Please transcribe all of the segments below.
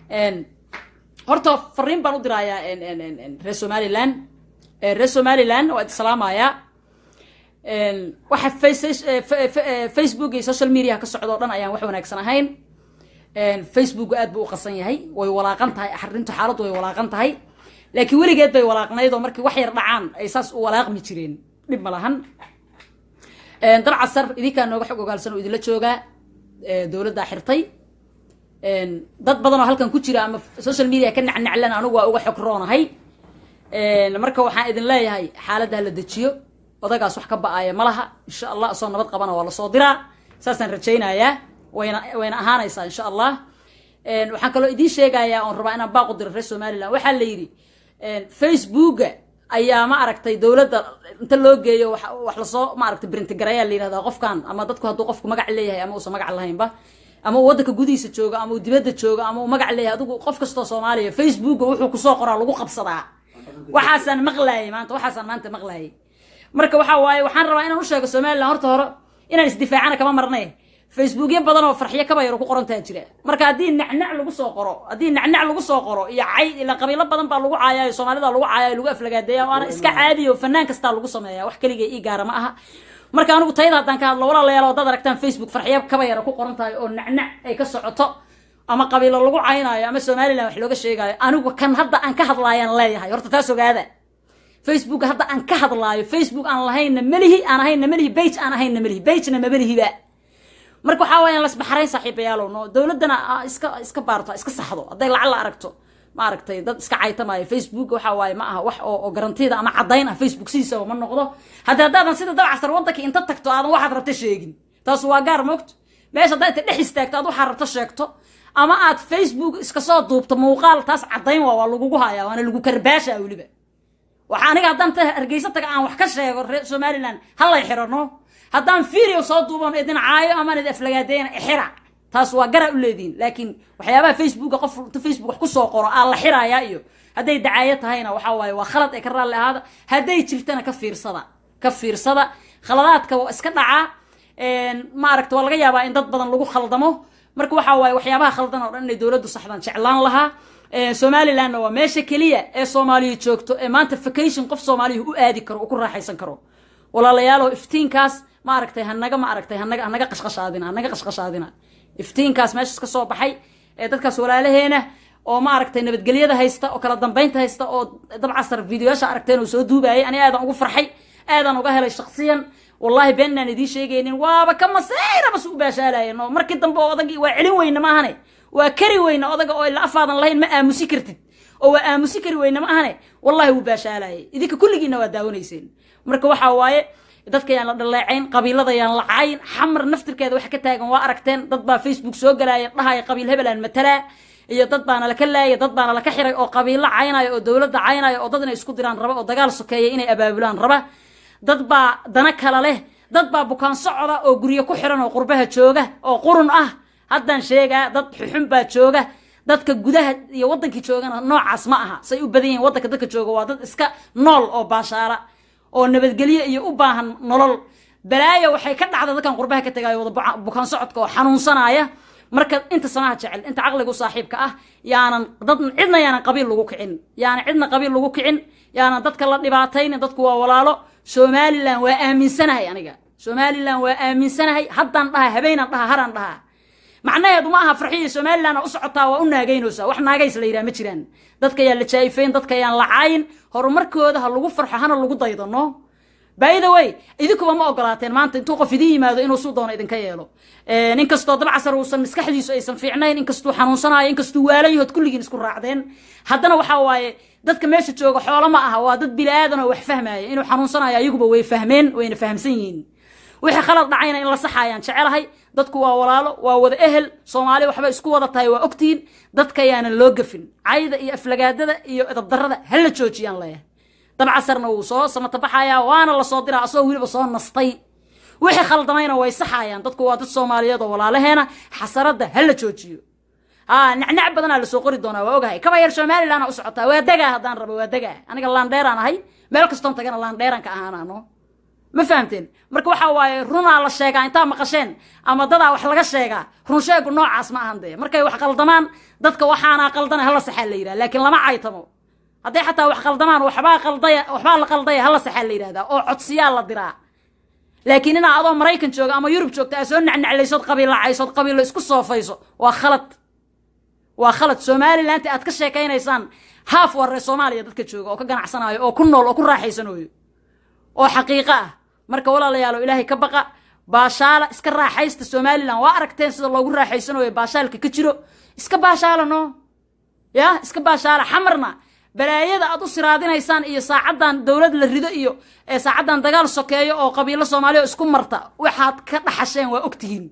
horta fariin baan u dirayaa reer somaliland reer somaliland waa islaamayaa waxa facebook iyo social media ka socdo o dhan ayaan wax wanaagsan ahayn facebook aad buu u qasan yahay way walaaqan tahay arrintu xaaladdu way walaaqan tahay laakiin weligeed bay walaaqnayd oo markii wax yar dhacaan ay saas u walaaqmi jireen dhib ma lahan dalcasar idinkaa nooga xog ogaalsan oo idinla joogaa dowladdaa xirtay dad badan oo halkan ku jira ama social media ka nacnaclan anigu waa uga xog roonahay marka waxaan idin leeyahay xaaladda hala dejiyo odagaas wax ka ba-aaya ma laha insha allah asoo nabad qabana waa lasoo diraa saasaan rajaynayaa wayna wayna ahaanaysaa insha allah waxaan kaloo idiin sheegayaa oon rabaa inaan baaqu diro reer somaliland waxaa la yidhi facebooka ayaa ma aragtay dowladda inta loo geeyo wax lasoo ma aragtay brintigareyaa la yihahdaa qofkan ama dadku hadduu qofku magac leeyahay ama uusan magac lahaynba ama uu waddanka gudihiisa joogo ama uu dibadda joogo ama uu magac leeyahay adigu qof kastoo soomaaliya facebooka wuxuu kusoo qoraa lagu qabsadaa waxaasaan maqlaayay maanta waxaasaan maanta maqlaayay marka waxa waaye waxaan rabaa inaan u sheego somaliland horta hore inaan isdifaacana kama marnay facebookyo badan oo farxiyo kabayaro ku qorantaa jira marka haddii nacnac lagu soo qoro haddii nacnac lagu soo qoro iyo cay ila qabiilo badan baa lagu caayaayo soomaalida lagu caayaayo lagu aflagaadeeya waana iska caadiyo fanaan kastaa lagu sameeya wax keliga ii gaara ma aha marka anigu tayada haddaan ka hadlo walaalayaal haddaad aragtaan facebook farxiyo kabayaro ku qoran tahay oo nacnac ay ka socoto ama qabiilo lagu caynaayo ama somaliland wax looga sheegaayo anigu kan hadda aan ka hadlaayaan leeyahay horta taas ogaada facebook hadda aan ka hadlaayo facebook aan lahaynna melihi aan ahaynna melihi bage aan ahaynna melihi bagena mamelihiba marka waxaa waaya lasbaxrayn saaxiibayaalow no dowladdana iska iska baarto iska saxdo hadday lacag la aragto ma aragtay dad iska caytamaayo facebook waxa waaye ma aha wax oo garantida ama caddayn ah facebook sidiisaba ma noqdo haddi haddaadan sida dabcasar waddanka inta tagto aadan waxaad rabta sheegin taas waa gaar moogto meesha haddaa inta dhex istaagto aad waxaad rabta sheegto ama aad facebook iska soo duubto muuqaal taas caddayn waa waa lagugu hayaa waana lagu karbaashaa weliba waxa aniga haddaan ta hargeysa taga aan wax ka sheego reer somaliland halay xirano haddaan video soo duuban idin caayo amaan idin aflagaadeena xira taas waa gara u leedihin laakiin waxyaabaha facebooka qof inta facebook wax kusoo qoro aa la xirayaa iyo hadday dacaayo tahayna waxa waaye waa khalad ee ka raalli ahaada hadday jirtana ka fiirsada ka fiirsada khaladaadka waa iska dhacaa ma aragta waa laga yaabaa in dad badan lagu khaldamo marka waxa waaye waxyaabaha khaldan oo dhan inay dowladdu saxdaan jeclaan lahaa somalilandna waa meesha keliya ee soomaaliya joogto ee maanta vacation qof soomaaliya u aadi karo oo ku raaxaysan karo walaalayaalo iftiinkaas ma aragtay hanaga ma aragtay hanaga hanaga qashqashaadina hanaga qashqashaadina iftiinkaas meeshas ka soo baxay ee dadkaas walaalaheena oo ma aragtay nabadgelyada haysta oo kala dambeynta haysta oo dabcasar videoyaasha aragteen oo soo duubayay ani aadan ugu farxay aadan uga helay shaksiyan wallahi been inaan idiin sheegaynin waaba ka maseyrabas u baashaalayeen oo markii dambe oo odagii waa celin weyne maahane waa kari weyne odaga oo ila afaadan lahayn ma aamusi kartid oo waa aamusi kari weyne ma ahane wallahi wuu baashaalayay idinka kulligiina waa daawanayseen marka waxaa waaye dadka yaan la dhaleecayn qabiilada yaan la cayn xamar naftirkeeda waxa ka taagan waa aragteen dad baa facebook soo galaaya dhahaya qabiil hebelaan matalaa iyo dad baana laka laaya dad baana laka xiray oo qabiilo caynaya oo dowladda caynaya oo dad inay isku diraan raba oo dagaal sokeeya inay abaabulaan raba dad baa dana kala leh dad baa bukaan socda oo guryo ku xiran oo qurbaha jooga oo qurun ah haddaan sheegaa dad xuxun baa jooga dadka gudaha iyo waddankii joogana noocaas ma aha say u badan yihiin waddanka dadka jooga waa dad iska nool oo baashaala oo nabadgelyo iyo u baahan nolol balaayo waxay ka dhacda dadkan qurbaha ka tagayo wada bukaan socodka oo xanuunsanaya marka inta samaha jecel inta caqligu saaxiibka ah yaanan dad cidna yaanan qabiil lagu kicin yaanan cidna qabiil lagu kicin yaanan dadka la dhibaataynin dadku waa walaalo somaliland waa aaminsanahay aniga somaliland waa aaminsanahay haddaan dhaha habeenaan dhaha haraan dhaha macnaheedu ma aha farxiya somaliland u socotaa waa u naagaynaysaa wax naagays la yidhaha ma jiraan dadka yaan la jaa'ifayn dadka yaan la caayin horumarkooda ha lagu farxo hana lagu daydano by the way idinkuba ma ogolaateen maanta intuu qof idin yimaado inuu suu doono idinka yeelo inkastoo dabcasar uusan maskaxdiisu aysan fiicnayn inkastuu xanuunsanayo inkastuu waalan yahood kulligiin isku raacdeen haddana waxaa waaye dadka meesha jooga xoolo ma aha waa dad bilaadan oo wax fahmaya inuu xanuunsanayo ayaguba way fahmeen wayna fahamsan yihiin wixii khalad dhacayna in la saxayaan jecelahay dadku waa walaalo waa wada ehel soomaali waxba isku wada tahay waa ogtihiin dadka yaanan loo gafin cayda iyo aflagaadada iyo edabdarada ha la joojiyaan leeyahay dabcasarna wuu soo samatabaxayaa waana lasoo diraa asagoo weliba soo nastay wixii khaldamayna way saxayaan dadku waa dad soomaaliyeed oo walaalaheena xasaradda ha la joojiyo ha nacnac badanaa lasoo qori doonaa waa ogahay kaba yar somalilandna u socotaa waa degaa haddaan rabo waa degaa aniga laandheeraan ahay meel kastoon tagana laandheeran ka ahaanaano ma fahamteen marka waxa waaye runaa la sheegaa intaa maqasheen ama dadaa wax laga sheegaa run sheegu noocaas ma ahan dee markay wax qaldamaan dadka waxaanaa qaldana hala saxaa la yidhaha laakiin lama caytamo hadday xataa wax qaldamaan waxbaa qaldaya waxbaa la qaldaya hala saxaa la yidhahdaa oo codsiyaa la diraa laakiin inaa adoo maraykan jooga ama yurub joogta aa soo nacnaclaysood qabiilacaysood qabiilo isku soofayso waa khalad waa khalad somalilanti aad ka sheekaynaysaan haaf warre soomaaliya dadka jooga oo ka ganacsanayo oo ku nool oo ku raaxaysanayo oo xaqiiqo ah marka walaalayaalo ilaahay ka baqa baashaala iska raaxaysta somalilan waa aragteen sida loogu raaxaysanayo baashaalka ka jiro iska baashaala no ya iska baashaala xamarna balaayada aad u siraadinaysaan iyo saacaddan dowlad la rido iyo saacaddan dagaal sokeeyo oo qabiilo soomaaliya oo isku marta waxaad ka dhaxasheen waa ogtihiin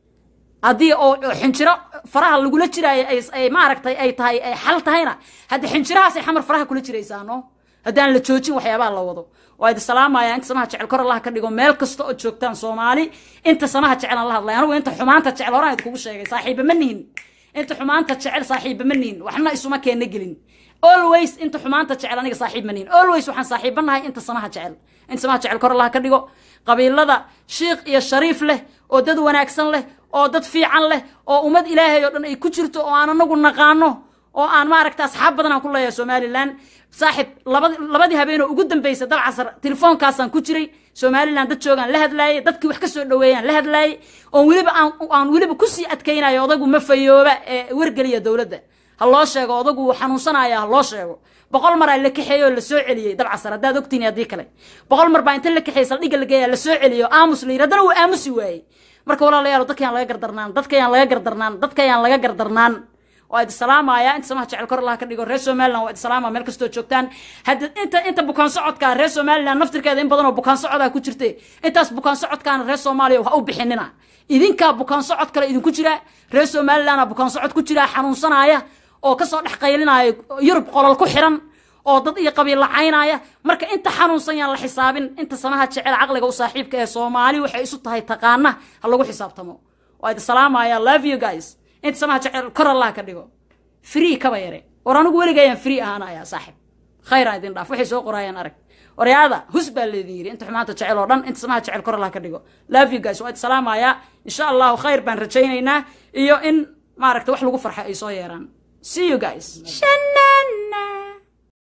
haddii oo xinjiro faraha lagula jiraayo ay maaragtay ay tahay ay xal tahayna hadda xinjirahaasay xamar faraha kula jiraysaa no haddaan la joojin waxyaabaha la wado waa idi salaamaya inta samaha jecel kor allaha ka dhigo meel kasta oo joogtaan soomaali inta samaha jecelan la hadlay anigu inta xumaanta jecel horaan idkugu sheegay saaxiiba ma nihin inta xumaanta jecel saaxiiba ma nihin waxna isuma keena gelin always inta xumaanta jecel aniga saaxiib ma nihin always waxaan saaxiibanahay inta samaha jecel inta samaha jecel kor allaha ka dhigo qabiilada shiikh iyo shariif leh oo dad wanaagsan leh oo dad fiican leh oo ummad ilaahay oo dhan ay ku jirto oo aan anagu naqaano oo aan maaragta asxaab badan aan ku leeyahay somalilan saaxib labadi labadii habeenoo ugu dambaysa dabcasar telefoonkaasaan ku jiray somalilan dad joogaan la hadlaayay dadkii wax ka soo dhaweeyaan la hadlaayay oon weliba aan aan weliba kusii adkaynayo odagu ma fayooba ee wargeliya dowladda ha loo sheego odagu wuu xanuunsanaya ha loo sheego boqol maraa la kaxeeyo oo la soo celiyey dabcasar haddaad ogtiin haddii kale boqol mar baa inta la kaxeeyey saldhigga la geeyaa la soo celiyo aamus la yidhi haddana wuu aamusi waayey marka walaalayaal dadkayaan laga gardarnaan dadkayaan laga gardarnaan dadkayaan laga gardarnaan waa idi salaamaya inta samaha jecel kor allaha ka dhigo reer somaliland waa idi salaamaya meel kastoo joogtaan hadda inta inta bukaan socodka reer somaliland naftirkeeda in badan oo bukaan socodaa ku jirte intaas bukaan socodkaana reer soomaaliya ha u bixinina idinkaa bukaan socod kale idinku jira reer somalilandna bukaan socod ku jira xanuunsanaya oo kasoo dhex qaylinaya yurub qolol ku xiran oo dad iyo qabiil lacaynaya marka inta xanuunsan yaan la xisaabin inta samaha jecel caqliga u saaxiibka ee soomaali waxay isu tahay taqaana ha lagu xisaabtamo waa idi salaamaya love you guys inta samaha jecel kor allah ka dhigo free kaba yare war anigu weligayaan free ahaanaya saaxib khayraan idin dhaaf waxay soo qoraayaan arag waryaada hus baa leedin yidhi inta xumaanta jecel oo dhan inta samaha jecel kor allah ka dhigo love you guys waa idi salaamaya insha allahu khayr baan rajaynaynaa iyo in maaragta wax lagu farxa ay soo yeeraan see you guys